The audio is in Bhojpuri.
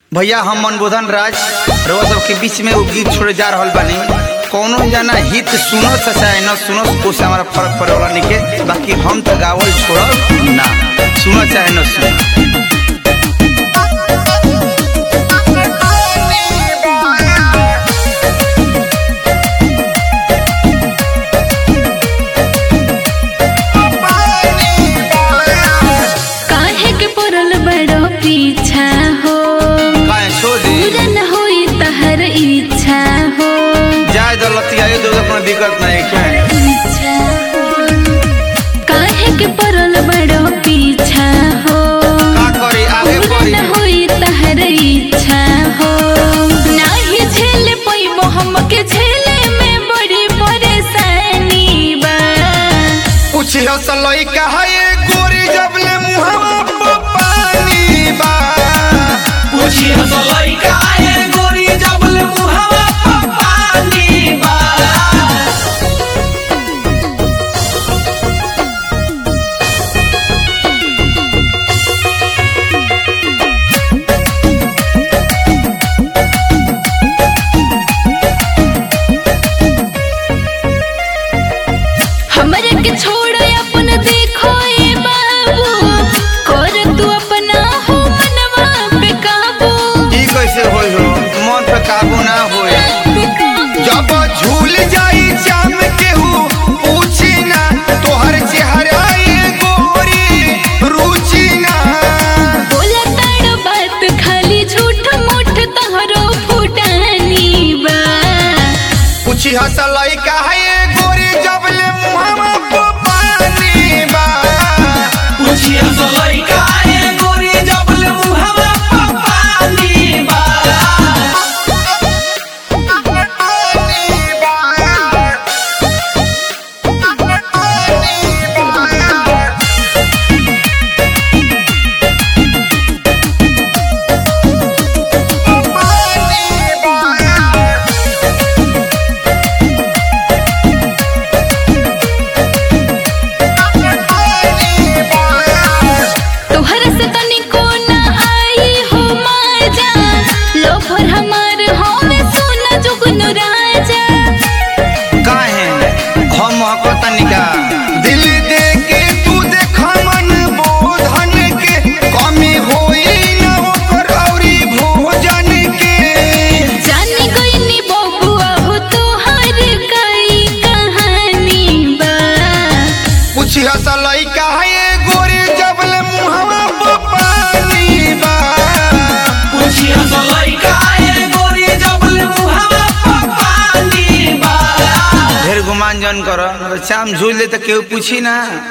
भैया हम मनबोधन राज रउआ सबके बीच में वो गीत छोड़े जा रहल बानी कौनो जना हित सुनो चाहे न सुनो उससे हमारा फर्क पड़े वाला नहीं के बाकी हम तो गावल छोड़ब ना सुनो चाहे न सुनो काहे के पड़ल बड़ो पीछा हो काहे छोड़ दी पूरा न होई तहर इच्छा हो जाए दौलतिया ये दो अपना दिक्कत नहीं है इच्छा हो। काहे के पड़ल बड़ो पीछा हो का करी आगे पूरा बढ़ी न होई तहर इच्छा हो नाही झेल पैबो हमके झेले में बड़ी परेशानी बा कुछ हसलई कहे गोरी जबले मुहवा पे पानी बा पूछी हसलई काहे गोरी जबल मुहवा पर पानी बा हमरे के छोड़ अपन देखो ए बाबू कर तू अपना हो मनवा पे काबू ई कैसे होई हो मन पे काबू ना होई जब झूल जाई जाम केहू पूछी ना तोहर चेहरा ये गोरी रुचि ना बोला ताड़ बात खाली झूठ मूठ तोहरो फुटानी बा कुछ हसलई कहे गोरी जबले मुहवा पे पानी बा पूछी हसलई काहे गोरी जबल मुहवा पर पानी बा तोहर से तनिको ना आई हो मजा लोभर हमार हो में सोना जुगन राजा काहे हम महकता निका दिल दे के तू देख मन बोधन के कमी होई न ओकर औरी भोजन के जानी गईनी बबुआ हो तोहर कई कहानी बा कुछ हसलई काहे गोरी जबल मुहवा पे पानी बा पूछी हसलई काहे गोरी जबल मुहवा पर पानी बा ढेर गुमान जन कर चाम झूल दे तो केहू पूछी ना